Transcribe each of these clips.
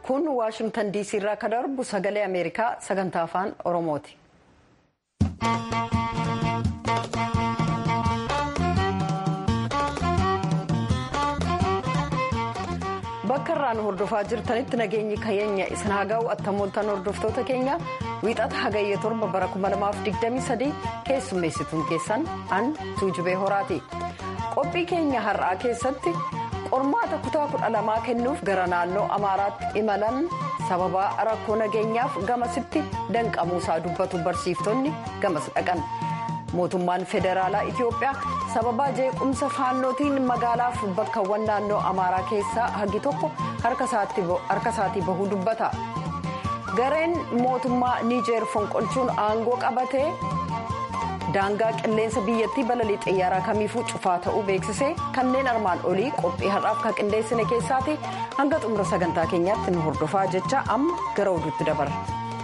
kun waashingtan diisii irraa kan darbu sagalee ameerikaa sagantaa afaan oromooti. bakka irraa nu hordofaa jirtanitti nageenyi keenya isin haa ga'u attamooltan hordoftoota keenya wiixata hagayya torba bara 2023 keessummeessituun keessan an tuujubee horaati qophii keenya har'aa keessatti qormaata kutaa kudha lamaa kennuuf gara naannoo amaaraatti imalan sababa rakkoo nageenyaaf gamasitti danqamuusaa dubbatu barsiiftonni gamas dhaqan. mootummaan federaalaa itiyoophiyaa sababa jeequmsa faannootiin magaalaaf bakkawwan naannoo amaaraa keessaa hagi tokko harka isaatii bahuu dubbata gareen mootummaa niijeer fonqolchuun aangoo qabatee daangaa qilleensa biyyattii balalii xiyyaaraa kamiifuu cufaa ta'uu beeksisee kanneen armaan olii qophii har'aaf kan qindeessine keessaati hanga xumura sagantaa keenyaatti nu hordofaa jecha amma gara oduutti dabarra.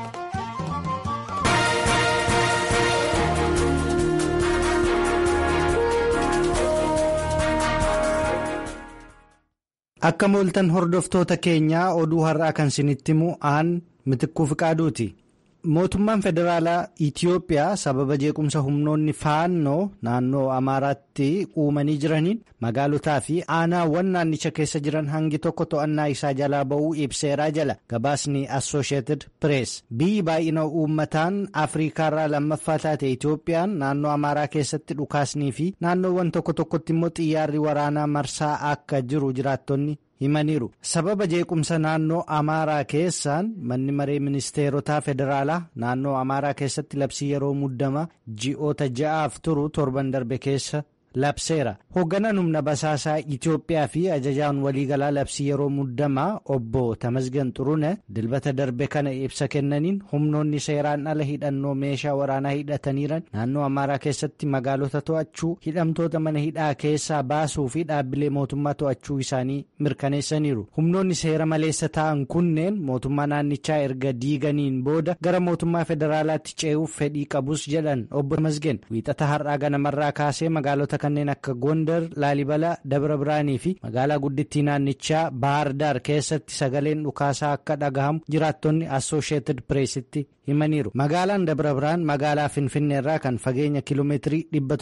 akka mooltan hordoftoota keenyaa oduu har'aa kan isinitti himu aan mitikkuu fiqaaduuti mootummaan federaalaa itiyoophiyaa sababa jeequmsa humnoonni faannoo naannoo amaaraatti uumanii jiraniin magaalotaa fi aanaawwan naannicha keessa jiran hangi tokko to'annaa isaa jalaa ba'uu ibseeraa jala gabaasni assosheetid pirees biyyi baay'ina uummataan afriikaarraa lammaffaa taate itiyoophiyaan naannoo amaaraa keessatti dhukaasnii fi naannoowwan tokko tokkotti immoo xiyyaarri waraanaa marsaa akka jiru jiraattonni himaniiru sababa jeequmsa naannoo amaaraa keessaan manni maree ministeerotaa federaalaa naannoo amaaraa keessatti labsii yeroo muddama ji'oota ja'aaf turu torban darbe keessa labseera hoogganaan humna basaasaa itiyoophiyaa fi ajajaan waliigalaa labsii yeroo muddamaa obbo tamasgan xurune dilbata darbe kana ibsa kennaniin humnoonni seeraan ala hidhannoo meeshaa waraanaa hidhataniiran naannoo amaaraa keessatti magaalota to'achuu hidhamtoota mana hidhaa keessaa baasuu fi dhaabbilee mootummaa to'achuu isaanii mirkaneessaniiru humnoonni seera maleessa ta'an kunneen mootummaa naannichaa erga diiganiin booda gara mootummaa federaalaatti ce'uuf fedhii qabus jedhan obbo tamasgan wiixata har'aa ganamarraa kaasee magaalota kanneen akka gondar laalibala dabra biraanii fi magaalaa guddittii naannichaa baardaar keessatti sagaleen dhukaasaa akka dhagahamu jiraattonni assosheetid pireesitti himaniiru magaalaan dabra biraan magaalaa finfinneerraa kan fageenya kiiloomeetirii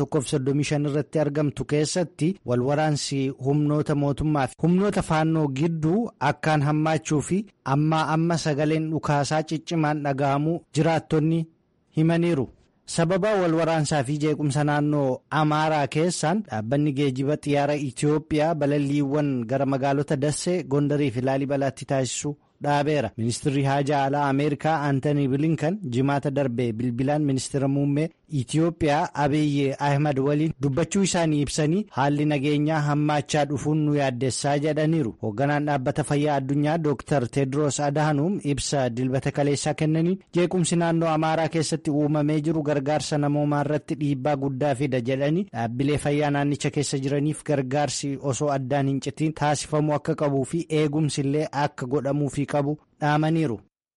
135 irratti argamtu keessatti walwaraansi humnoota mootummaa fi humnoota faannoo gidduu akkaan hammaachuu fi ammaa amma sagaleen dhukaasaa ciccimaan dhagahamuu jiraattonni himaniiru. sababa walwaraansaa fi jeequmsa naannoo amaaraa keessaan dhaabbanni geejiba xiyyaara itiyoophiyaa balalliiwwan gara magaalota dassee gondarii fi laalibalaatti taasisu dhaabeera ministirri haajaa alaa ameerikaa aantanii bilinkan jimaata darbee bilbilaan ministira muummee itiyoophiyaa abiyyi ahmad waliin dubbachuu isaanii ibsanii haalli nageenyaa hammaachaa dhufuun nu yaaddessaa jedhaniiru hoogganaan dhaabbata fayyaa addunyaa dooktar teedros adaanuum ibsa dilbata kaleessaa kennaniin jeequmsi naannoo amaaraa keessatti uumamee jiru gargaarsa namoomaa irratti dhiibbaa guddaa fida jedhanii dhaabbilee fayyaa naannicha keessa jiraniif gargaarsi osoo addaan hin citiin taasifamuu akka qabuu fi eegumsi illee akka godhamuufi qabu dhaamaniiru.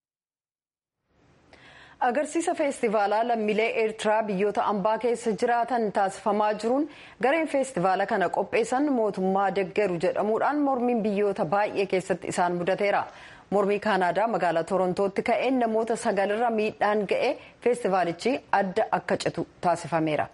agarsiisa feestivaalaa lammiilee eertiraa biyyoota ambaa keessa jiraatan taasifamaa jiruun gareen feestivaala kana qopheessan mootummaa deggeru jedhamuudhaan mormiin biyyoota baay'ee keessatti isaan mudateera mormii kaanaadaa magaalaa torontootti ka'een namoota sagalirra miidhaan ga'e feestivaalichi adda akka citu taasifameera.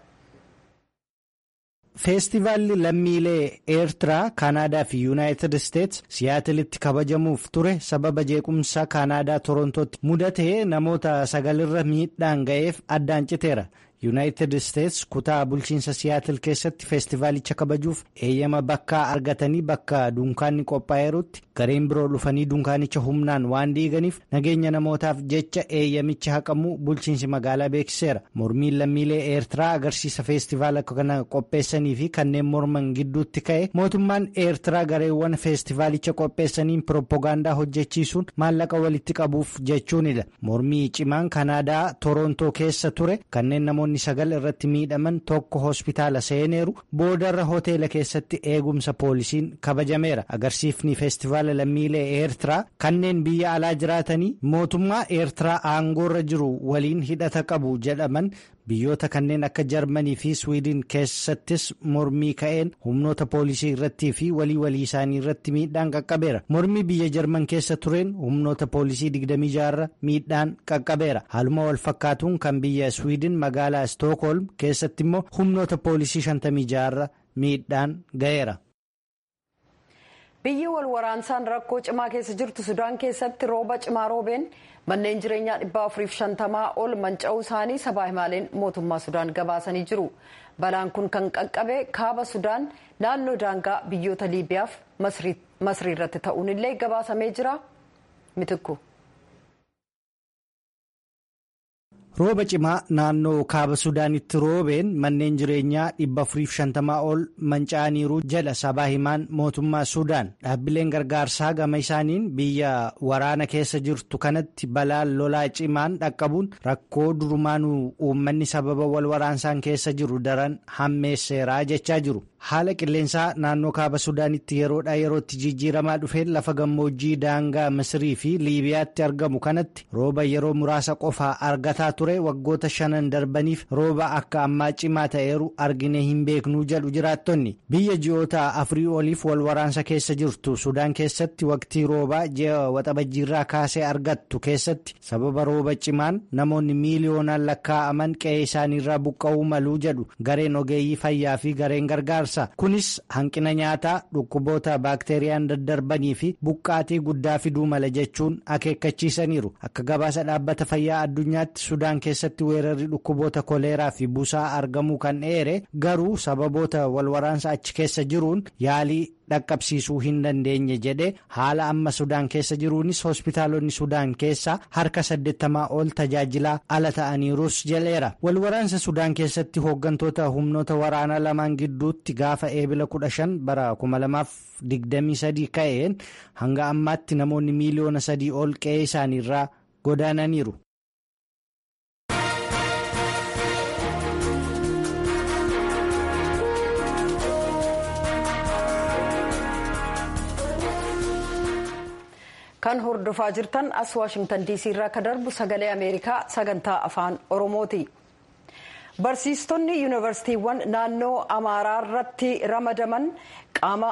feestivaalli lammiilee eertiraa kaanaadaa fi yuunaayitid isteets siyaatilitti kabajamuuf ture sababa jeequmsa kaanaadaa torontootti mudatee namoota sagalirra miidhaan ga'eef addaan citeera yuunaayitid isteets kutaa bulchiinsa siyaatil keessatti feestivaalicha kabajuuf eeyyama bakkaa argatanii bakka dunkaanni qophaa'eerutti gareen biroo dhufanii dunkaanicha humnaan waan diiganiif nageenya namootaaf jecha eeyyamicha haqamuu bulchiinsi magaalaa beeksiseera mormiin lammiilee eertiraa agarsiisa feestivaala kana qopheessanii fi kanneen morman gidduutti ka'e mootummaan eertiraa gareewwan feestivaalicha qopheessaniin pirooppogaandaa hojjechiisuun maallaqa walitti qabuuf jechuunidha mormii cimaan kanaadaa torontoo keessa ture kanneen namoonni sagal irratti miidhaman tokko hospitaala seeneeru boodarra hoteela keessatti eegumsa poolisiin kabajameera agarsiifni feestivaala lammiilee eertiraa kanneen biyya alaa jiraatanii mootummaa eertiraa aangoorra jiru waliin hidhata qabu jedhaman biyyoota kanneen akka jarmanii fi swiidin keessattis mormii ka'een humnoota poolisii irrattii fi walii walii isaanii irratti miidhaan qaqqabeera mormii biyya jarman keessa tureen humnoota poolisii 26 miidhaan qaqqabeera haaluma wal fakkaatuun kan biyya swiidin magaalaa stookholm keessatti immoo humnoota poolisii 56 miidhaan ga'eera. biyyi wal waraansaan rakkoo cimaa keessa jirtu sudaan keessatti rooba cimaa roobeen manneen jireenyaa dhibba afuriif shantamaa ol manca'uu isaanii sabaa himaaleen mootummaa sudaan gabaasanii jiru balaan kun kan qaqqabe kaaba sudaan naannoo daangaa biyyoota liibiyaaf masrii irratti ta'uun illee gabaasamee jira mitikku. rooba cimaa naannoo kaaba sudaanitti roobeen manneen jireenyaa dhibba afuriif shantamaa ol manca'aniiru jedha sabaa himaan mootummaa sudaan dhaabbileen gargaarsaa gama isaaniin biyya waraana keessa jirtu kanatti balaan lolaa cimaan dhaqqabuun rakkoo durumaanuu uummanni sababa wal waraansaan keessa jiru daran hammeesseeraa jechaa jiru haala qilleensaa naannoo kaaba sudaanitti yeroodhaa yerootti jijjiiramaa dhufeen lafa gammoojjii daangaa misrii fi liibiyaatti argamu kanatti rooba yeroo muraasa qofaa argataa ture waggoota shanan darbaniif rooba akka ammaa cimaa ta'eeru argine hin beeknuu jedhu jiraattonni biyya ji'oota afurii oliif wal waraansa keessa jirtu sudaan keessatti waqtii roobaa ji'a waxabajjiirraa kaasee argattu keessatti sababa rooba cimaan namoonni miiliyoonaan lakkaa'aman qe'ee isaaniirraa buqqa'uu maluu jedhu gareen ogeeyyii fayyaa fi gareen gargaarsa. kunis hanqina nyaataa dhukkuboota baakteeriyaan daddarbanii fi buqqaatii guddaa fiduu mala jechuun akeekkachiisaniiru akka gabaasa dhaabbata fayyaa addunyaatti sudaan keessatti weerarri dhukkuboota koleeraa fi busaa argamuu kan eere garuu sababoota walwaraansa achi keessa jiruun yaalii dhaqqabsiisuu hin dandeenye jedhe haala amma sudaan keessa jiruunis hospitaalonni sudaan keessaa harka saddeettamaa ol tajaajilaa ala ta'aniirus jedheera walwaraansa sudaan keessatti hooggantoota humnoota waraanaa lamaan gidduutti gaafa eebila 15 bara 2023 ka'een hanga ammaatti namoonni miiliyoona sadii ol qe'ee isaaniirraa godaananiiru. kan hordofaa jirtan as waashingtan diisii irraa akka darbu sagalee ameerikaa sagantaa afaan oromooti barsiistonni yuunivarsiitiiwwan naannoo amaaraa irratti ramadaman qaama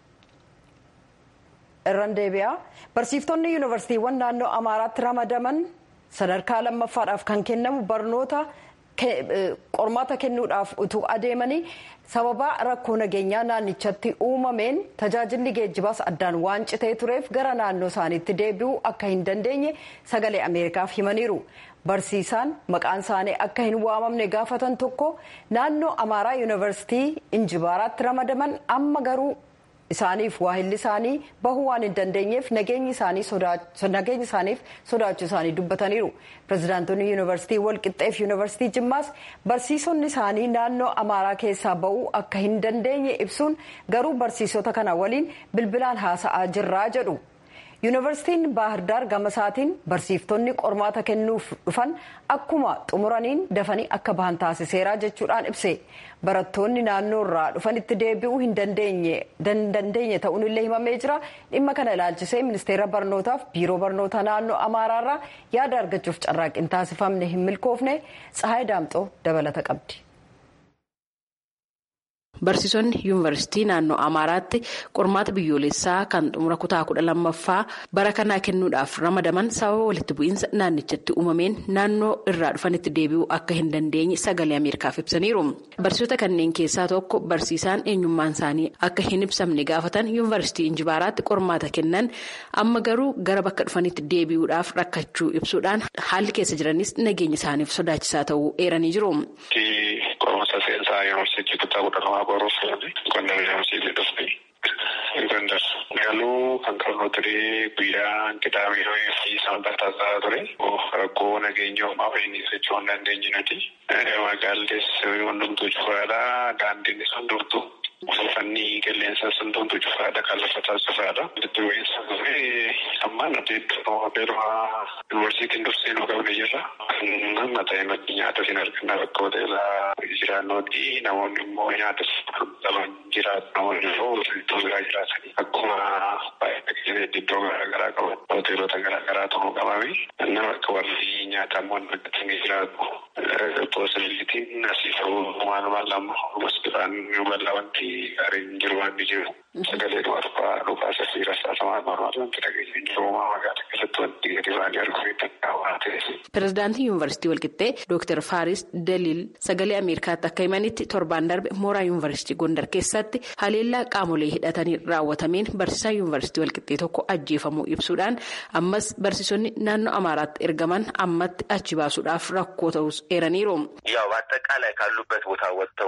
irran deebi'a barsiiftonni yuunivarsiitiiwwan naannoo amaaraatti ramadaman sadarkaa lammaffaadhaaf kan kennamu barnoota qormaata kennuudhaaf utuu adeemanii sababa rakkoo nageenyaa naannichatti uumameen tajaajilli geejjibaas addaan waan citee tureef gara naannoo isaaniitti deebi'uu akka hin dandeenye sagalee ameerikaaf himaniiru barsiisaan maqaan isaanii akka hin waamamne gaafatan tokko naannoo amaaraa yuunivarsiitii injibaaraatti ramadaman amma garuu isaaniif waahilli isaanii bahuu waan hin dandeenyeef nageenyi isaaniif sodaachuu isaanii dubbataniiru pirezidaantonni yuunivarsiitii walqixxeef yuunivarsiitii jimmaas barsiisonni isaanii naannoo amaaraa keessaa bahuu akka hin dandeenye ibsuun garuu barsiisota kana waliin bilbilaan haasa'aa jirraa jedhu yuunivarsiitiin baahirdaar gama isaatiin barsiiftonni qormaata kennuuf dhufan akkuma xumuraniin dafanii akka bahan taasiseera jechuudhaan ibse barattoonni naannoo irraa dhufanitti deebi'uu hin dandeenye ta'uun illee himamee jira dhimma kana ilaalchisee ministeera barnootaaf biiroo barnoota naannoo amaaraarraa yaada argachuuf carraaqqiin taasifamne hin milkoofne tsahaay daamxoo dabalata qabdi. Barsiisonni yuunivarsiitii naannoo Amaaraatti qormaata biyyoolessaa kan xumura kutaa kudha lammaffaa bara kanaa kennuudhaaf ramadaman sababa walitti bu'iinsa naannichatti uumameen naannoo irraa dhufanitti deebi'uu akka hin dandeenye sagalee Ameerikaaf ibsaniiru. Barsiisota kanneen keessaa tokko barsiisaan eenyummaan isaanii akka hin ibsamne gaafatan yuunivarsiitii Injibaaraatti qormaata kennan amma garuu gara bakka dhufanitti deebi'uudhaaf rakkachuu ibsuudhaan haalli keessa jiranis nageenya isaaniif sodaachisaa ta'uu eeranii jiru. Qormaata seensaa yuunivarsiitii kutaa kudha lamaa baruuf Gondar yuunivarsiitii dhufne. Gondar galuu kan qabnu ture guyyaa qidaamee fi sanbataa ta'a ture. Rakkoo nageenya uumaa fayyinii socho'uu hin dandeenye nuti. Magaallis hundumtuu cufaadha. Daandiin hundumtuu. Uffanni qilleensa hundumtuu cufaadha. Kan lafa taasifaadha. Walitti bu'iinsa ture amma nuti beeluma yuunivarsiitiin dursee nu qabne jirra. Amma ta'e maddi nyaata hin arganna bakka hoteelaa jiraannooti. Namoonni immoo nyaata qaban jiraatu. Namoonni immoo iddoo biraa jiraatanii akkuma baay'ee iddoo garaagaraa qaban hoteelota garaagaraa ta'uu qabame. Nama akka warri nyaata immoo argatanii jiraatu. Poosilitiin asii ta'uu waanuma lama hospitaalaan yoo bal'aa wanti gaariin jiru waan jiru sagalee dhumaa dhufaa dhugaa sasii rasaasa maal wanti dhageenya jiru magaalaa keessatti wanti gadi baanii arguu danda'u waan ta'eef. Pireezidaantii Yuunivarsiitii Walqixxee Dooktar Faaris Daliil sagalee Ameerikaatti akka himanitti torbaan darbe mooraa Yuunivarsiitii Gondar keessatti haleellaa qaamolee hidhatanii raawwatameen barsiisaa Yuunivarsiitii Walqixxee tokko ajjeefamuu ibsuudhaan ammas barsiisonni naannoo Amaaraatti ergaman ammatti achi baasuudhaaf rakkoo ta'us eeraniiru. ያው በአጠቃላይ ካሉበት ቦታ ወጥተው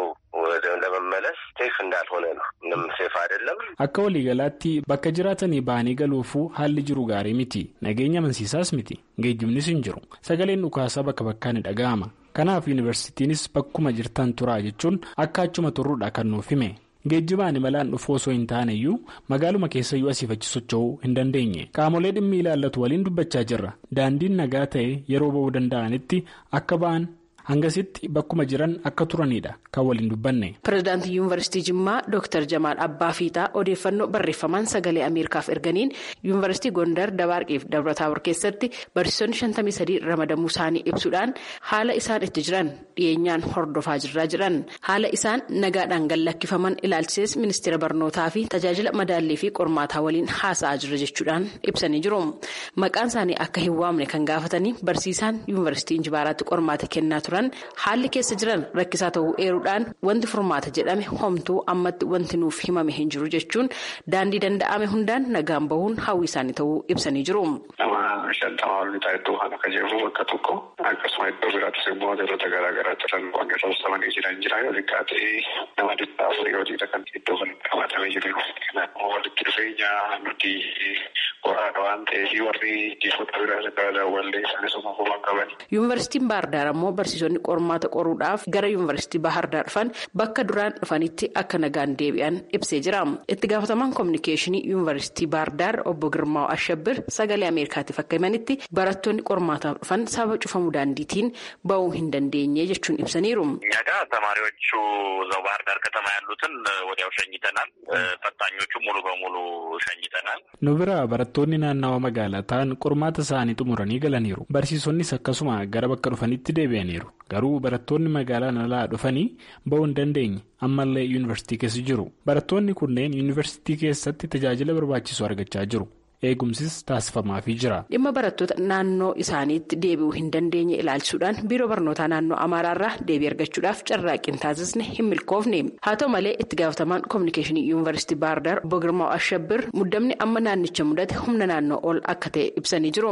ለመመለስ ሴፍ እንዳልሆነ ነው። ምንም ሴፍ አይደለም። akka waliigalaatti bakka jiraatanii ba'anii galuufuu haalli jiru gaarii miti nageenya amansiisaas miti geejjibnis hin jiru sagaleen dhukaasaa bakka bakkaan ni dhaga'ama kanaaf yuunivarsiitiinis bakkuma jirtan turaa jechuun akka achuma turruudha kan nuuf hime geejjibaan imalaan dhufuu osoo hin taaneyyuu magaaluma keessayyuu asiif achi socho'uu hin dandeenye qaamolee dhimmi ilaallatu waliin dubbachaa jirra daandiin nagaa ta'e yeroo ba'uu danda'anitti akka ba'an. hangasitti bakkuma jiran akka turanidha kan waliin dubbanne. pireezidaantii yuunivarsiitii jimmaa dooktar jamaal abbaa fiixaa odeeffannoo barreeffamaan sagalee ameerikaaf erganiin yuunivarsiitii gondar dabaarqiif dabrataawar keessatti barsiisonni shantamii sadii ramadamuu isaanii ibsuudhaan haala isaan itti jiran dhiyeenyaan hordofaa jirraa jiran haala isaan nagaadhaan gallakkifaman ilaalchisees ministeera barnootaa fi tajaajila madaallii fi qormaataa waliin haasa'aa jira jechuudhaan ibsanii jiru maqaan isaanii akka hin waamne kan gaafatanii barsiisaan yuunivarsiitii injibaaraatti qormaata kennaa turan. haalli keessa jiran rakkisaa ta'uu eeruudhaan wanti furmaata jedhame homtuu ammatti wanti nuuf himame hin jiru jechuun daandii danda'ame hundaan nagaan bahuun hawwii isaanii ta'uu ibsanii jiru. Nama shantamaa ol ta'e iddoo kana kan jiru bakka tokko akkasuma iddoo biraattis immoo wantoota garaa garaa jiran wanti tolfamanii jiran jira yoo xiqqaate nama dhibba afurii hojiidha kan iddoo kan qabatamee jiru. Kanaafuu walitti dhufeenya nuti qoraadha waan ta'eef warri jifoota biraa daawwallee isaanis uumamumaan qaban. Yuunivarsiitiin Baardaar ammoo barsiisonni qormaata qoruudhaaf gara yuunivarsiitii Bahardaar dhufan bakka duraan dhufanitti akka nagaan deebi'an ibsee jira. Itti gaafatamaan koominikeeshinii yuunivarsiitii Baardaar obbo Girmaa Ashabbir sagalee Ameerikaatiif akka himanitti barattoonni qormaataaf dhufan sababa cufamuu daandiitiin ba'uu hin dandeenye jechuun ibsaniiru. እኛ ጋር ተማሪዎቹ እዛው ባህር ዳር ከተማ ያሉትን ወዲያው ሸኝተናል። ፈታኞቹ ሙሉ በሙሉ ሸኝተናል። nu bira barattoonni naannawa magaalaa ta'an qormaata isaanii xumuranii galaniiru barsiisonnis akkasuma gara bakka dhufanitti deebi'aniiru garuu barattoonni magaalaa alaa dhufanii ba'uu hin dandeenye ammallee yuunivarsiitii keessa jiru barattoonni kunneen yuunivarsiitii keessatti tajaajila barbaachisu argachaa jiru. eegumsis taasifamaafii jira. dhimma barattoota naannoo isaaniitti deebi'uu hin dandeenye ilaalchisuudhaan biiroo barnootaa naannoo amaaraarraa deebii argachuudhaaf carraaqqiin taasisne hin milkoofne haa ta'u malee itti gaafatamaan koominikeeshinii yuunivarsiitii baardaar obbo Girmaa Ashabbir muddamni amma naannicha mudate humna naannoo ol akka ta'e ibsanii jiru.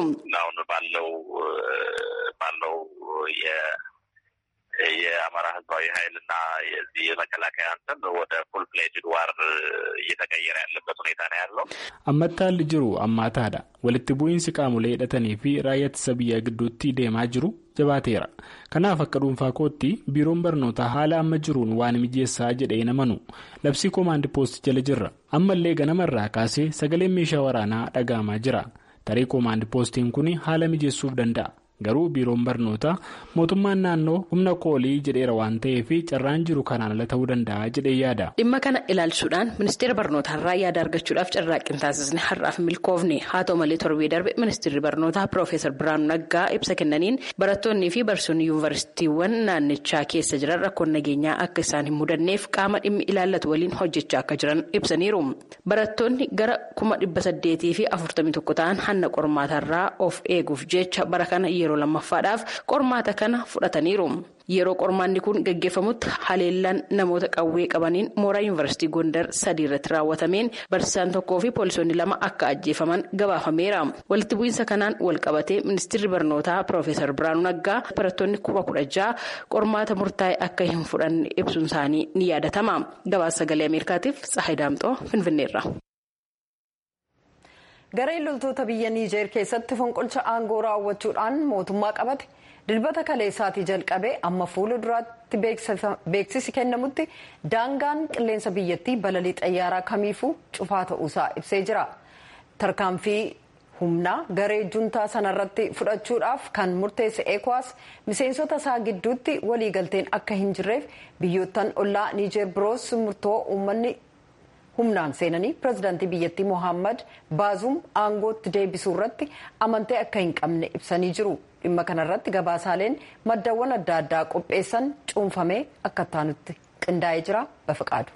የአማራ ህዝባዊ ኃይል እና የዚህ የመከላከያ እንትን ወደ ፉል ፍሌጅድ ዋር እየተቀየረ ያለበት ሁኔታ ነው ያለው። ammatti haalli jiru ammaataadha walitti bu'iinsi qaamolee hidhatanii fi raayyaa ittisa biyyaa gidduutti deemaa jiru jabaateera kanaaf akka dhuunfaa kootti biiroon barnootaa haala amma jiruun waan mijeessaa jedhee namanu labsii koomaandi poost jala jirra ammallee ganamarraa kaasee sagaleen meeshaa waraanaa dhaga'amaa jira tarii koomaandi poostiin kun haala mijeessuuf danda'a. garuu biiroon barnootaa mootummaan naannoo humna koolii jedheera waan ta'eef carraan jiru kanaan ala ta'uu danda'a jedhee yaada. dhimma kana ilaalchisuudhaan ministeera barnootaarraa yaada argachuudhaaf carraaqqiin taasisne har'aaf milkoofne haa ta'u malee torbee darbe ministeerri barnootaa piroofeesar biraanuu naggaa ibsa kennaniin barattoonnii fi barsiisonni yuunivarsiitiiwwan naannichaa keessa jiran rakkoon nageenyaa akka isaan hin mudanneef qaama dhimmi ilaallatu waliin hojjechaa akka jiran ibsaniiru barattoonni gara kuma dhibba saddeetii fi afurtamii tokko ta'an hanna qormaataarraa of eeguuf jecha bara kana yeroo lammaffaadhaaf qormaata kana fudhataniiru yeroo qormaanni kun gaggeeffamutti haleellaan namoota qawwee qabaniin mooraa yuunivarsiitii gondar sadii irratti raawwatameen barsiisaan tokkoo fi poolisoonni lama akka ajjeefaman gabaafameera walitti bu'iinsa kanaan wal qabatee ministeerri barnootaa piroofeesar biraanuu naggaa barattoonni kuma kudha ja'a qormaata murtaa'e akka hin fudhanne ibsuun isaanii ni yaadatama gabaasa sagalee ameerikaatiif tsahayi daamxoo finfinneerra. gareen loltoota biyya niijeer keessatti fonqolcha aangoo raawwachuudhaan mootummaa qabate dilbata kaleessaatii jalqabee amma fuula duraatti beeksisi kennamutti daangaan qilleensa biyyattii balalii xayyaaraa kamiifuu cufaa ta'uusaa ibsee jira tarkaanfii humnaa garee juntaa sanarratti fudhachuudhaaf kan murteesse eekwaas miseensota isaa gidduutti waliigalteen akka hin jirreef biyyoottan ollaa niijeer biroos murtoo uummanni humnaan seenanii pirezidaantii biyyattii mohaammed baazuum aangootti deebisuu irratti amantee akka hin qabne ibsanii jiru dhimma kanarratti gabaasaaleen maddaawwan adda addaa qopheessan cuunfamee akka taanutti qindaa'ee jira bafiqaadu.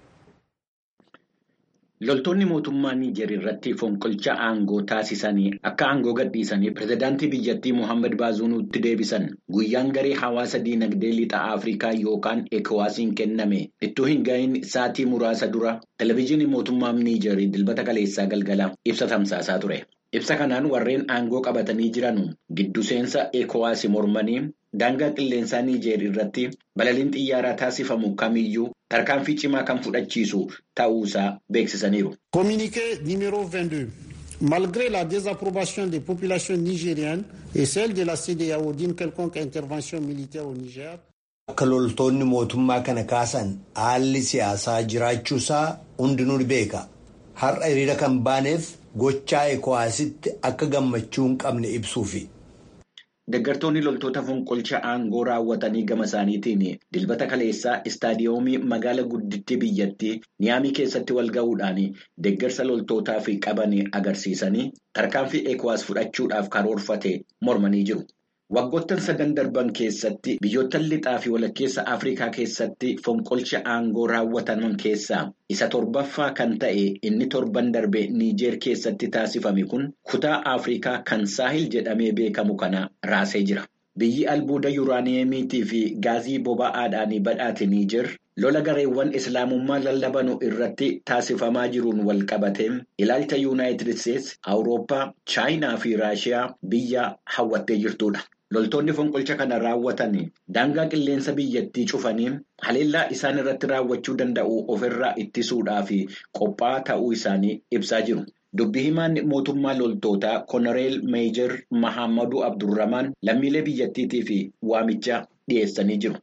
Loltoonni mootummaa Niijer irratti fonqolcha aangoo taasisanii akka aangoo gadhiisanii pirezidaantii biyyattii Mohaammed Baazuumitti deebisan guyyaan garee hawaasa diinagdee lixa Afrikaa yookaan ECOWASiin kenname ittuu hin gahin sa'aatii muraasa dura televezyiinii mootummaa Niijer dilbata kaleessaa galgala ibsa tamsaasaa ture. Ibsa kanaan warreen aangoo qabatanii jiran giddu seensa ECOWAS mormanii daangaa qilleensaa Niijer irratti balaliin xiyyaaraa taasifamu kamiyyuu tarkaanfii cimaa kan fudhachiisu ta'uusaa beeksisaniiru. Communiqué numéro 22. Malgré la désapprobation des populations nigériennes et celle de la CEDEAO d'une quelconque intervention militaire au Niger. Akka loltoonni mootummaa kana kaasan haalli siyaasaa jiraachuusaa hundinuu ni beeka. Har'a hiriira kan baaneef gochaa ECOWASitti akka gammachuu hin qabne ibsuufi. Deeggartoonni loltoota fonqolcha aangoo raawwatanii gama isaaniitiin dilbata kaleessaa istaadiyoomii magaala guddittii biyyattii niyaamii keessatti wal ga'uudhaan deeggarsa loltootaaf qaban agarsiisanii tarkaanfii ECOWAS fudhachuudhaaf karoorfate mormanii jiru. Waggoottan sadan darban keessatti biyyoottan lixaa fi walakkeessa Afrikaa keessatti fonqolcha aangoo raawwataman keessaa isa torbaffaa kan ta'e inni torban darbe Niijeer keessatti taasifame kun kutaa Afrikaa kan saahil jedhamee beekamu kana raasee jira. Biyyi albuuda yuuraaniyeemiitii fi gaazii boba'aadhaan badhaate Niijer lola gareewwan islaamummaa lallabanu irratti taasifamaa jiruun wal qabatee ilaalcha yuunaayitid isteetsi awurooppaa chaayinaa fi raashiyaa biyya hawwattee jirtudha. Loltoonni fonqolcha kana raawwatan daangaa qilleensa biyyattii cufanii haleellaa isaan irratti raawwachuu danda'u ofirraa ittisuudhaaf qophaa'aa ta'uu isaanii ibsaa jiru. Dubbi himaan mootummaa loltootaa Konoreel Meejer Mahammadu Abdurramaan lammiilee biyyattiitiif waamicha dhiyeessanii jiru.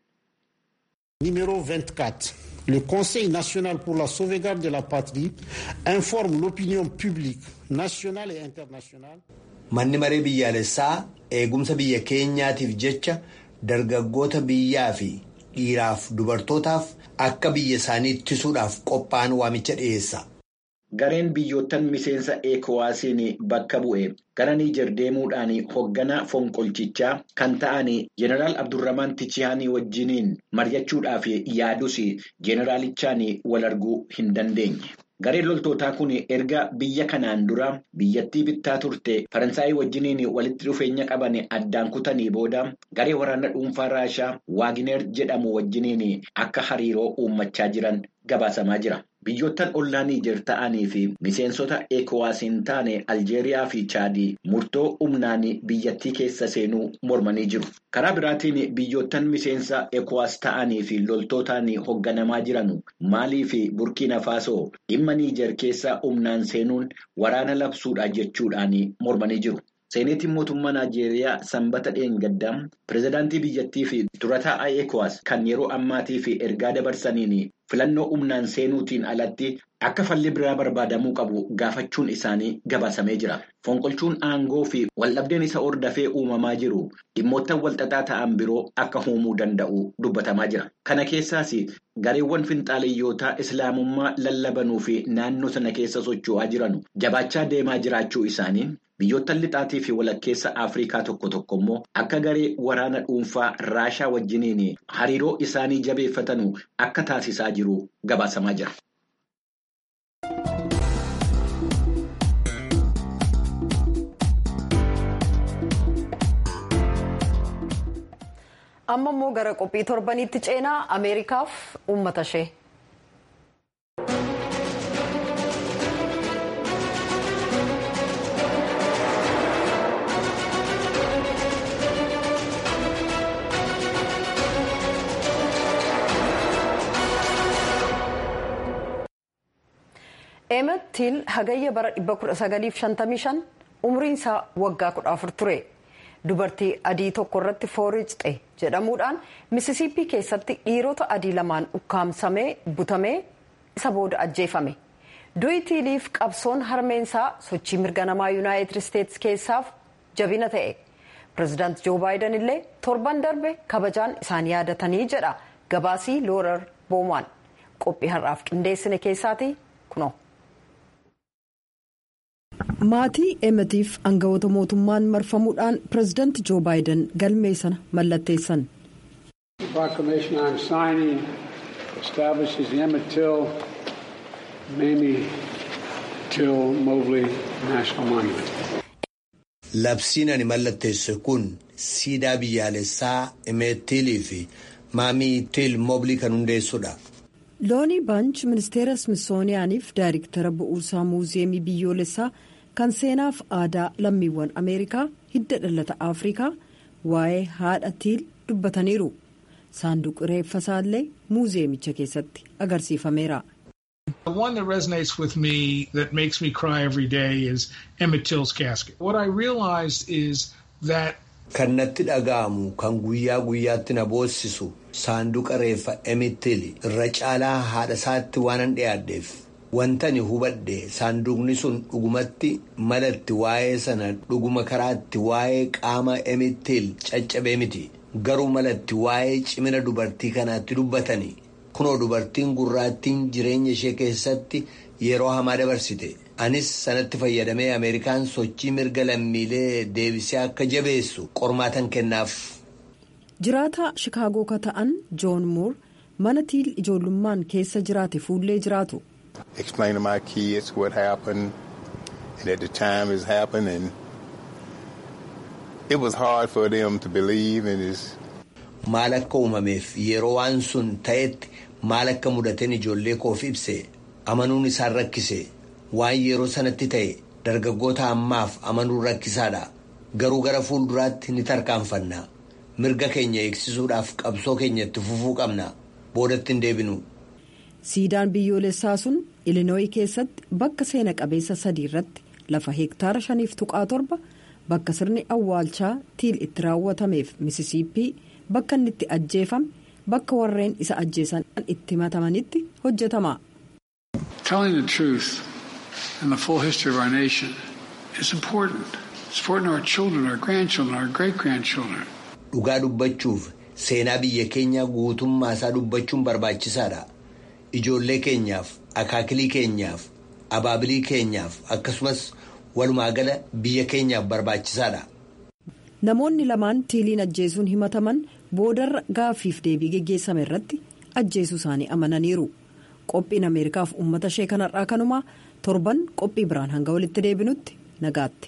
Numéro 24. Le Conseil national pour la sauvegarde de la patrie informe l'opinion publique nationale et internationale. Manni maree biyyaalessaa eegumsa biyya keenyaatiif jecha dargaggoota biyyaa fi dhiiraaf dubartootaaf akka biyya isaanii ittisuudhaaf qophaa'an waamicha dhiyeessa. Gareen biyyoottan miseensa ECOWASiin bakka bu'e gara Niijer deemuudhaan hoogganaa fonqolchichaa kan ta'an Jeneraal Abdurramaan Tichihaanii wajjiniin mari'achuudhaaf yaadus Jeneraalichaan wal arguu hin dandeenye. Gareen loltootaa kun erga biyya kanaan dura biyyattii bittaa turte Faransaayii wajjiniin walitti dhufeenya qaban addaan kutanii booda garee waraana dhuunfaa Raashaa Waagineer jedhamu wajjiniin akka hariiroo uummachaa jiran gabaasamaa jira. Biyyoottan ollaa Niijer ta'anii fi miseensota ECOWASiin taane Aljeeriyaa fi Chaadii murtoo humnaan biyyattii keessa seenuu mormanii jiru. Karaa biraatiin biyyoottan miseensa ECOWAS ta'anii fi loltootaan hoogganamaa jiran Maalii fi Burkiina Faasoo dhimma Niijer keessa humnaan seenuun waraana labsuudha jechuudhaan mormanii jiru. Seeneetiin mootummaa Naajeeriyaa sanbata dheengaddaa pirezidaantii biyyattii fi durataa ECOWAS kan yeroo ammaatii fi ergaa dabarsaniin filannoo humnaan seenuutiin alatti akka falli biraa barbaadamuu qabu gaafachuun isaanii gabaasamee jira. Fonqolchuun aangoo fi waldhabdeen isa hordafee uumamaa jiru dhimmoottan walxaxaa ta'an biroo akka uumuu danda'u dubbatamaa jira. Kana keessaas gareewwan finxaaleyyootaa islaamummaa lallabanuu fi naannoo sana keessa socho'aa jiran jabaachaa deemaa jiraachuu isaanii biyyoottan lixaatii fi walakkeessa Afrikaa tokko tokko immoo akka garee waraana dhuunfaa Raashaa wajjiniin hariiroo isaanii jabeeffatanu akka taasisaa jiru gabaasamaa jira. amma immoo gara qophii torbaniitti ceenaa ameerikaaf uummata ishee. Eemet Tiil hagayya bara 1955 umriin isaa waggaa 14 ture. Dubartii adii tokko irratti fooricxe jedhamuudhaan misisiippii keessatti dhiirota adii lamaan ukkaamsamee butamee isa booda ajjeefame. Du'i Tiiliif qabsoon harmeensaa sochii mirga namaa yuunaayitid isteetsi keessaaf jabina ta'e. Pireezidaant Joo Baayiden illee torban darbe kabajaan isaan yaadatanii jedha gabaasii loorar boomaan qophii har'aaf qindeessine keessaati kuno. maatii emetiif aangawoota mootummaan marfamuudhaan pireezidaanti joo baayiden galmee sana mallatteessan. labsiin ani mallatteesse kun siidaa biyyaalessaa emeetiilii fi maamii tiil mooblii kan hundeessudha. loonii baanch ministeera smisooniyaaniif daayirektara bu'uuraa muuziyeemii biyyoolessaa kan seenaaf aadaa lammiiwwan ameerikaa hidda dhalata afrikaa waa'ee haadha tiil dubbataniiru saanduqi reeffa isaallee muuziyeemicha keessatti agarsiifameera. The one that resonates with me that makes me cry every day is Emmett Till's casket. What I realized is that kan natti dhaga'amu kan guyyaa guyyaatti na boossisu saanduqa reeffa Emmett irra caalaa haadha isaatti waanan dhiyaadheef wantani hubadhe saanduqni sun dhugumatti malatti waa'ee sana dhuguma karaatti waa'ee qaama Emmett caccabee miti garuu malatti waa'ee cimina dubartii kanaatti dubbatani. kunoo dubartiin gurraattiin jireenya ishee keessatti yeroo hamaa dabarsite anis sanatti fayyadamee ameerikaan sochii mirga lammiilee deebisee akka jabeessu qormaatan kennaaf. jiraataa shikaagoo ka ta'an joon muur mana tiil ijoollummaan keessa jiraate fuullee jiraatu. explain to my kids what happened and at the time it happened and it was hard for them to believe in this. maal akka uumameef yeroo waan sun ta'etti maal akka mudateen ijoollee koof ibse amanuun isaan rakkise waan yeroo sanatti ta'e dargaggoota ammaaf amanuun rakkisaadha garuu gara fuulduraatti ni tarkaanfanna mirga keenya eegsisuudhaaf qabsoo keenya itti fufuu qabna boodatti hin deebinu. siidaan biyyoolessaa sun ilinooyi keessatti bakka seena qabeessa sadii irratti lafa heektaara shaniif tuqaa torba bakka sirni awwaalchaa tiil itti raawwatameef misisiippii. bakka inni itti ajjeefame bakka warreen isa ajjeesan itti matamanitti hojjetama. Telling the truth and the full history of our nation is important. It's important to our children, our grandchildren, our great-grandchildren. Dhugaa dubbachuuf seenaa biyya keenya guutummaa isaa dubbachuun barbaachisaadha. Ijoollee keenyaaf, akaakilii keenyaaf, abaabilii keenyaaf akkasumas walumaa gala biyya keenyaaf barbaachisaadha. namoonni lamaan tiiliin ajjeesuun himataman boodarra gaaffiif deebii geggeessame irratti ajjeesuu isaanii amananiiru qophiin ameerikaaf uummata ishee kanarraa kanumaa torban qophii biraan hanga walitti deebinutti nagaatti.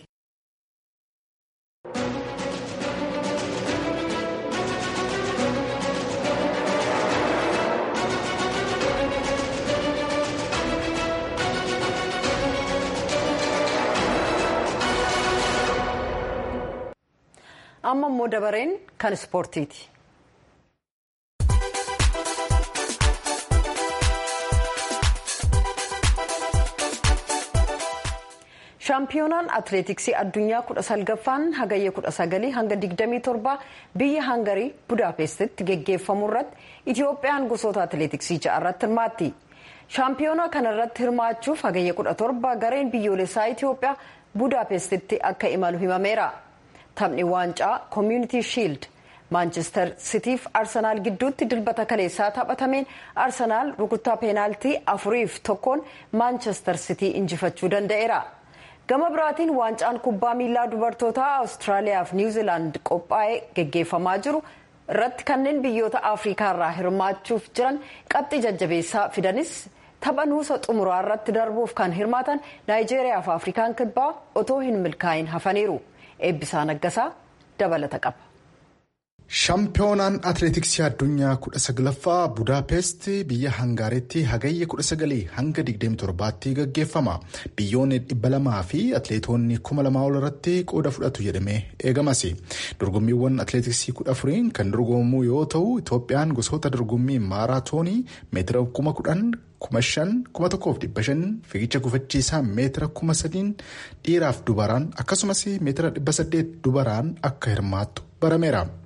amma immoo dabareen kan ispoortiiti. shaampiyoonaan atileetiksii addunyaa kudha salgaffaan hagayya kudha sagalii hanga digdamii torbaa biyya hangarii budaapestitti geggeeffamu irratti itiyoophiyaan gosoota atileetiksii ja'a irratti hirmaatti shaampiyoonaa kana irratti hirmaachuuf hagayya kudha torba gareen biyyoolessaa itiyoophiyaa budaapestitti akka imalu himameera. taphni waancaa koominiti shiild maanchestar sitiif arsenaal gidduutti dilbata kaleessaa taphatameen arsenaal rukuttaa peenaaltii afuriif tokkoon maanchestar sitii injifachuu danda'eera gama biraatiin waancaan kubbaa miilaa dubartootaa awustiraaliyaaf niwuziilaand qophaa'ee geggeeffamaa jiru irratti kanneen biyyoota afriikaarraa hirmaachuuf jiran qabxii jajjabeessaa fidanis tapha nuusa xumuraa irratti darbuuf kan hirmaatan naayijeeriyaa fi afrikaan kibbaa otoo hin milkaa'in hafaniiru. eebbisaa naggasaa dabalata qaba. shaampiyoonaan atileetiksii addunyaa kudha saglaffaa budaapest biyya hangaaritti hagayya kudha sagalii hanga digdami torbaatti gaggeeffama biyyoonni dhibba lamaa fi atileetonni kuma lamaa ol irratti qooda fudhatu jedhamee eegamas dorgommiiwwan atileetiksii kudha afuriin kan dorgomamu yoo ta'u itoophiyaan gosoota dorgommii maaraatoonii meetira kuma kudhan kuma shan kuma tokkoof dhibba shan fiigicha gufachiisaa meetira kuma sadiin dhiiraaf dubaraan akkasumas meetira dhibba saddeet dubaraan akka hirmaattu barameera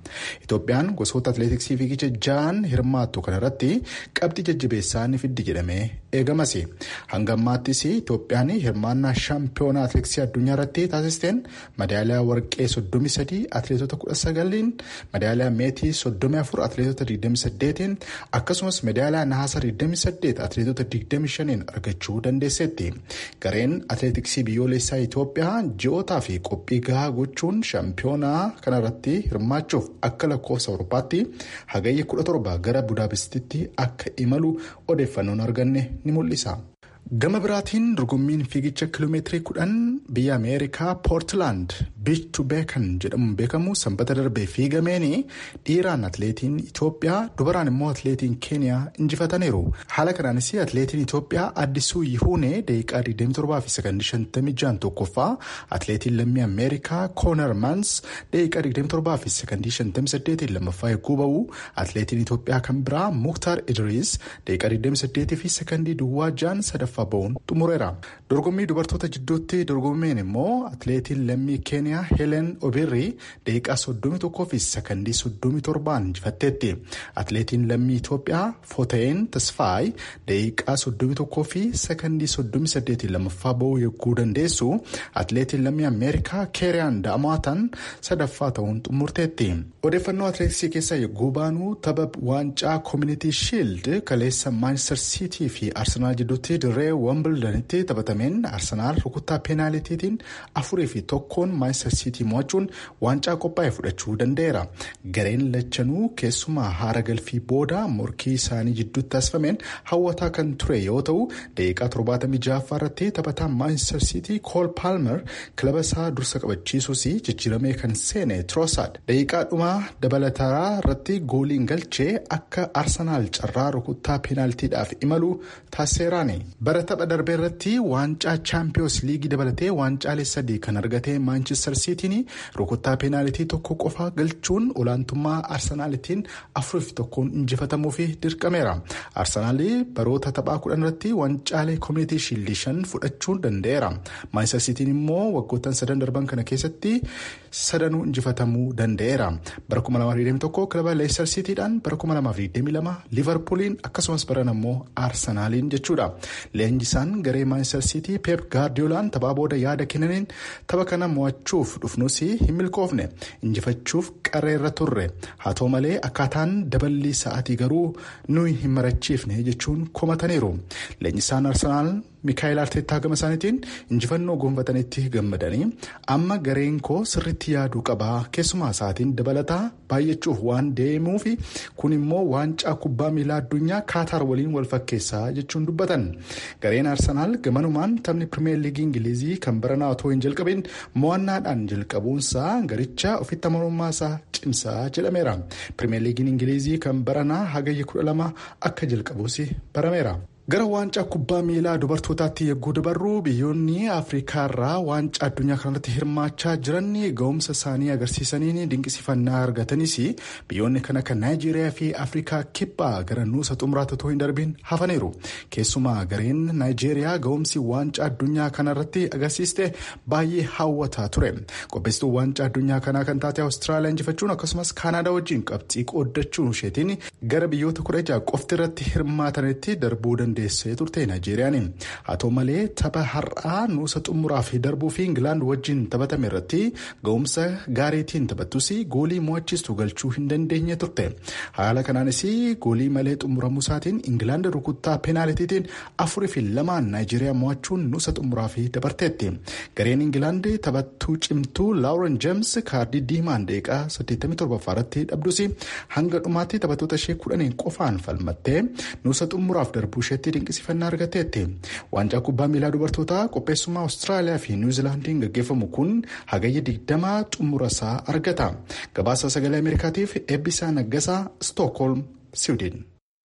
Itoophiyaan gosoota atileetiksii fiigicha ja'an hirmaattu kanarratti qabxii jajjabeessaa ni fiddi jedhamee eegamas. Hanga ammaattis Itoophiyaan hirmaannaa shaampiyoonaa atileetiksii addunyaa irratti taasisteen madaaliyaa warqee 33 atileetota 19 madaaliyaa meetii 34 atileetota 28 akkasumas madaaliyaa nahaasa 28 atileetota 25 argachuu dandeesseetti. Gareen atileetiksii biyyoolessaa Itoophiyaa ji'ootaa fi qophii gahaa gochuun shaampiyoonaa kanarratti hirmaachuuf akka lakkoofsa Awurooppaatti hagayya 17 gara Budaapestitti akka imalu odeeffannoon arganne ni mul'isa. Gama biraatiin dorgommiin fiigicha kiiloomeetirii kudhan biyya Ameerikaa Poortilaand biich tu beekan jedhamuun beekamu sanbata darbee fiigameen dhiiraan atileetiin Itoophiyaa dubaraan immoo atileetiin Keeniyaa injifataniiru. Haala kanaanis atileetiin Itoophiyaa addisuu Yihuunee daqiiqaa 27 fi sekondii 56 tokkoffaa atileetiin lammii Ameerikaa Koonar Maans daqiiqaa 27 fi sekondii 58 lammaffaa eeguu ba'u atileetiin Itoophiyaa kan biraa Muktaar Idriis daqiiqaa 28 fi sekondii duwwaa jaan sadaffaa. ba'uun xumureera dorgommii dubartoota jidduutti dorgommeen immoo atileetiin lammii keeniyaa heelen obirri daqiiqaa 31 fi sekondii 37 injifatteetti atileetiin lammii itoophiyaa footeen tasfaay daqiiqaa 31 fi sekondii 38 lammaffaa ba'uu eeguu dandeessu atileetiin lammii ameerikaa keeriyaan da'amaatan sadaffaa ta'uun xumurteetti odeeffannoo atileetiksii keessaa eeguu baanuu tapha waancaa koominiti shiild kaleessa maanchister siitii fi arsenaal jidduutti dirree wambildanitti taphatameen arsenaal rukuttaa peenaaliitiitiin afurii fi tokkoon maanchister siitii mo'achuun waancaa qophaa'e fudhachuu danda'eera gareen lachanuu keessumaa haara galfii booda morkii isaanii jidduutti taasifameen hawwataa kan ture yoo ta'u daqiiqaa 76 irratti taphataa maanchister siitii kool paalmer kilaba isaa dursa qabachiisuus jijjiiramee kan seene tiroosaad daqiiqaa dhumaa dabalataa irratti gooliin galchee akka arsenaal carraa rukuttaa peenaalitiidhaaf imalu taasiseeraani. bara tapha darbee irratti waancaa chaampiyoons liigii dabalatee waancaalee sadii kan argate maanchister siitiin rukuttaa peenaalitii tokko qofa galchuun olaantummaa arsenaalitiin afuriif tokkoon injifatamuuf dirqameera arsenaal baroota taphaa kudhan irratti waancaalee koominiti shiildii shan fudhachuu danda'eera maanchister siitiin immoo waggoottan sadan darban kana keessatti sadanuu injifatamuu danda'eera bara 2021 kilaba leestar siitiidhaan bara 2022 liivarpuuliin akkasumas baran ammoo arsenaaliin jechuudha. leenjisaan garee maanchister siitii peep gaardiyoolaan taphaa booda yaada kennaniin tapha kana mo'achuuf dhufnus hin milkoofne injifachuuf qarreerra turre haa ta'u malee akkaataan daballii sa'aatii garuu nuyi hin marachiifne jechuun komataniiru leenjisaan arsenaal miikaayil arteettaa gama isaaniitiin injifannoo gonfatanitti gammadanii amma gareen koo sirritti yaaduu qabaa keessumaa sa'aatiin dabalataa baay'achuuf waan deemuuf kun immoo waancaa kubbaa miilaa addunyaa kaataar waliin wal fakkeessaa jechuun dubbatan. gareen arsenaal gamanumaan taphni pirimeer liigii ingilizii kan baranaa otoo hin jalqabin mo'annaadhaan jalqabuunsaa garicha ofitti amanamummaa isaa cimsaa jedhameera pirimeer liigiin ingilizii kan baranaa hagayya kudha lama akka jalqabuus barameera. gara waancaa kubbaa miilaa dubartootaatti yegguu dabarru biyyoonni afrikaa irraa waancaa addunyaa kanarratti hirmaachaa jiran ga'umsa isaanii agarsiisaniin dinqisifannaa argatanis biyyoonni kan akka naayijeeriyaa fi afrikaa kibbaa gara nuusa xumuraatti otoo hin darbiin hafaniiru keessumaa gareen naayijeeriyaa ga'umsi waancaa addunyaa kanarratti agarsiiste baay'ee hawwataa ture qopheessituu waancaa addunyaa kanaa kan taate awustiraaliyaa injifachuun akkasumas kaanaadaa wajjin qabxii qooddachuun isheetiin gara biyyoota kudha jaha qofti irratti hirmaatanitti darbuu dandeesse. dandeessee turte naayijeeriyaan haa ta'u malee tapha har'aa nuusa xumuraa fi darbuu fi ingilaand wajjin taphatame irratti ga'umsa gaariitiin taphattus goolii mo'achiistu galchuu hin dandeenye turte haala kanaanis goolii malee xumuramuu isaatiin ingilaand rukuttaa peenaalitiitiin afurii fi lamaan naayijeeriyaa mo'achuun nuusa xumuraa fi dabarteetti gareen ingilaand taphattuu cimtuu laawuren jeems kaardii diimaan daqiiqaa 87 irratti dhabdus hanga dhumaatti taphattoota ishee kudhaniin qofaan falmattee nuusa xumuraaf darbuu isheetti dinqisifannaa argateetti waancaa kubbaa miilaa dubartootaa qopheessummaa awustiraaliyaa fi niwuzilaandiin gaggeeffamu kun hagayya digdamaa xumura isaa argata gabaasa sagalee ameerikaatiif eebbisaa naggasaa stookholm siwiidin.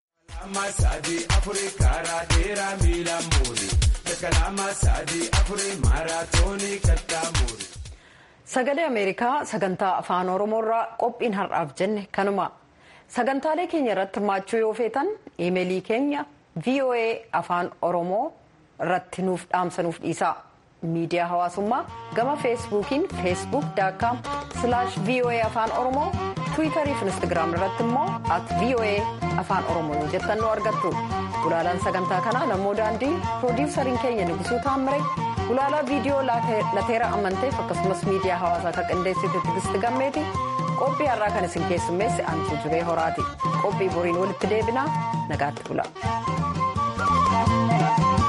sagalee ameerikaa sagantaa afaan oromoorraa qophiin har'aaf jenne kanuma sagantaalee keenya irratti hirmaachuu yoo feetan iimeelii keenya. voa afaan oromoo irratti nuuf dhaamsanuuf dhiisaa miidiyaa hawaasummaa gama feesbuukiin feesbuuk daakkaam voa afaan oromoo tiwiitarii fi instaagiraam irratti immoo at voa afaan oromoo jettan nu argattu gulaalaan sagantaa kanaa namoo daandii piroodiwusariin keenya nugusuu taammire gulaalaa viidiyoo lateera amanteef akkasumas miidiyaa hawaasaa kan qindeessite tigisti gammeeti qophii har'aa kan isin keessummeesse antuu jibee horaati qophii boriin walitti deebinaa nagaatti bula.